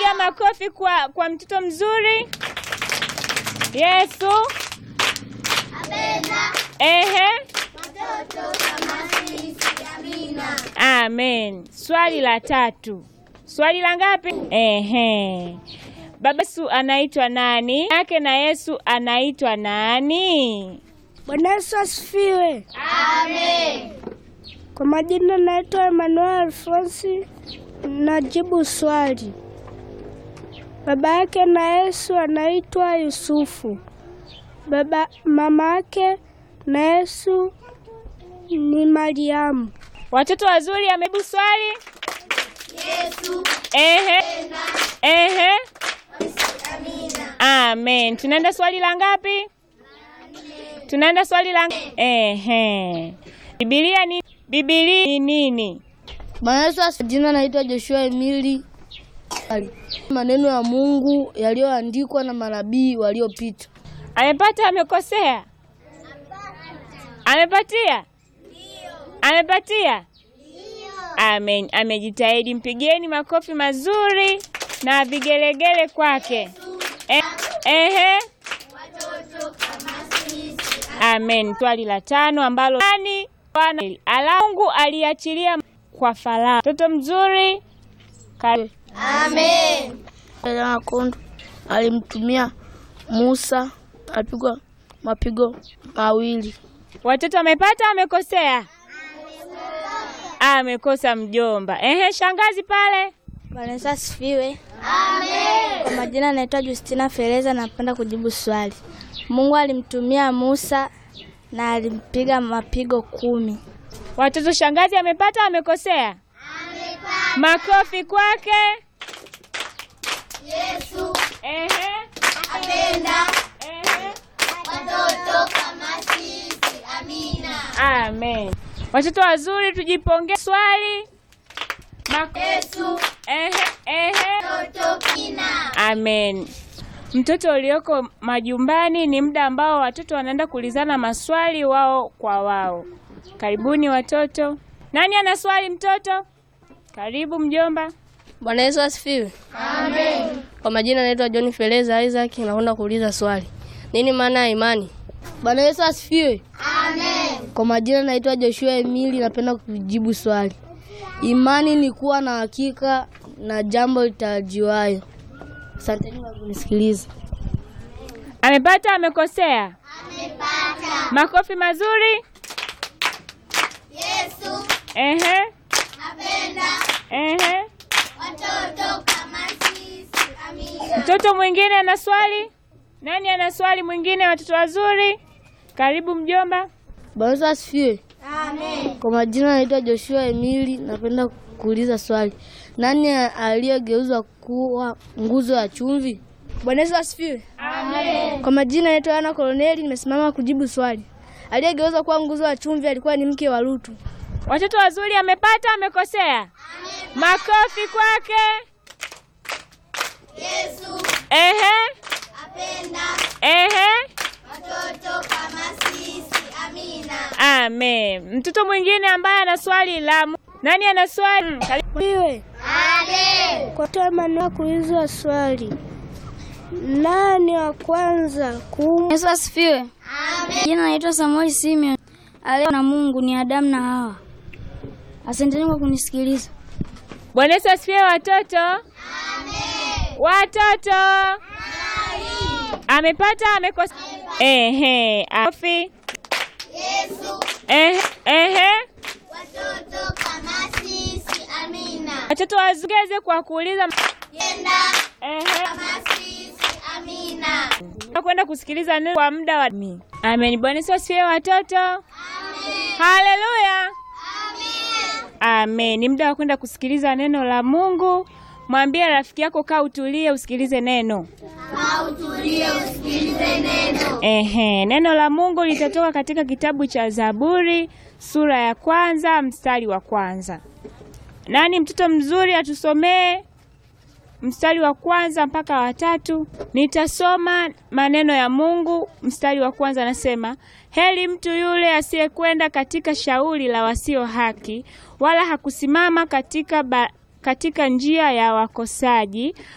Piga makofi kwa, kwa mtoto mzuri. Yesu ehe, amen. Swali la tatu. Swali la ngapi? Ehe. Baba Yesu anaitwa nani? Yake na Yesu anaitwa nani? Bwana Yesu asifiwe. Amen. Kwa majina naitwa Emmanuel Alfonsi, najibu swali. Baba yake na Yesu anaitwa Yusufu. Baba mama yake na Yesu ni Mariamu. Watoto wazuri, amejibu swali. Yesu. Ehe. Ehe. Amen. Tunaenda swali la ngapi? Tunaenda swali la ehe. Biblia ni Biblia ni nini? Bwana Yesu asifiwe. Jina naitwa Joshua Emili. Maneno ya Mungu yaliyoandikwa na manabii waliopita. Amepata amekosea? Amepatia? Amepatia? Amen. Amejitahidi. Mpigieni makofi mazuri na vigelegele kwake. Eh, ehe. Amen. Swali la tano ambalo nani Bwana ala Mungu aliachilia kwa Farao. Mtoto mzuri. Karibu. Makundu alimtumia Musa apigwa mapigo mawili. Watoto wamepata amekosea? Amekosa mjomba. Ehe, shangazi pale. Bwana Yesu asifiwe. Amen. Kwa majina naitwa Justina Fereza, napenda kujibu swali. Mungu alimtumia Musa na alimpiga mapigo kumi. Watoto, shangazi amepata amekosea? Amepata. Makofi kwake. Yesu. Ehe. Apenda. Ehe. Watoto kama sisi. Amina. Amen. Watoto wazuri tujipongeze swali. Mako- Yesu. Ehe. Ehe. Amen. Mtoto ulioko majumbani ni muda ambao watoto wanaenda kuulizana maswali wao kwa wao. Karibuni watoto. Nani ana swali mtoto? Karibu mjomba. Bwana Yesu asifiwe. Amen. Kwa majina naitwa John Feleza Isaac, nakwenda kuuliza swali. Nini maana ya imani? Bwana Yesu asifiwe. Amen. Kwa majina naitwa Joshua Emili, napenda kujibu swali. Imani ni kuwa na hakika na jambo litarajiwayo. Asanteni kwa kunisikiliza. Amepata amekosea? Amepata. Makofi mazuri. Yesu. Ehe. Apenda. Ehe. Watoto kama sisi. Amina. Mtoto mwingine ana swali? Nani ana swali mwingine watoto wazuri? Karibu mjomba. Bwana Yesu asifiwe. Amen. Kwa majina naitwa Joshua Emili, napenda kuuliza swali. Nani aliyegeuzwa kuwa nguzo ya chumvi? Bwana Yesu asifiwe. Amen. Kwa majina naitwa Ana Koloneli, nimesimama kujibu swali. Aliyegeuzwa kuwa nguzo ya chumvi alikuwa ni mke wa Lutu. Watoto wazuri amepata amekosea? Makofi kwake. Yesu. Ehe. Apenda. Ehe. Watoto kama sisi. Amina. Amen. Mtoto mwingine ambaye ana swali la nani ana swali? Mm, karibu. Iwe. Amen. Kwa tamani kuulizwa swali. Nani wa kwanza kuumbwa? Yesu asifiwe. Amen. Jina naitwa Samuel Simeon. Aleo na Mungu ni Adamu na Hawa. Asanteni kwa kunisikiliza. Bwana Yesu asifiwe watoto. Amen. Watoto. Amepata amekosa? Ehe. Afi. Yesu. Ehe. Ehe. Watoto kama sisi. Amina. Watoto wazungeze kwa kuuliza Yenda. Ehe. Kama sisi. Amina. Kwenda kusikiliza neno kwa muda wa Amen. Bwana Yesu asifiwe watoto. Amen. Haleluya. Amen. Ni muda wa kwenda kusikiliza neno la Mungu. Mwambie rafiki yako kaa utulie usikilize neno. Kaa utulie usikilize neno. Ehe, neno la Mungu litatoka katika kitabu cha Zaburi sura ya kwanza mstari wa kwanza. Nani mtoto mzuri atusomee mstari wa kwanza mpaka wa tatu. Nitasoma maneno ya Mungu. Mstari wa kwanza anasema, heri mtu yule asiyekwenda katika shauri la wasio haki, wala hakusimama katika, ba, katika njia ya wakosaji,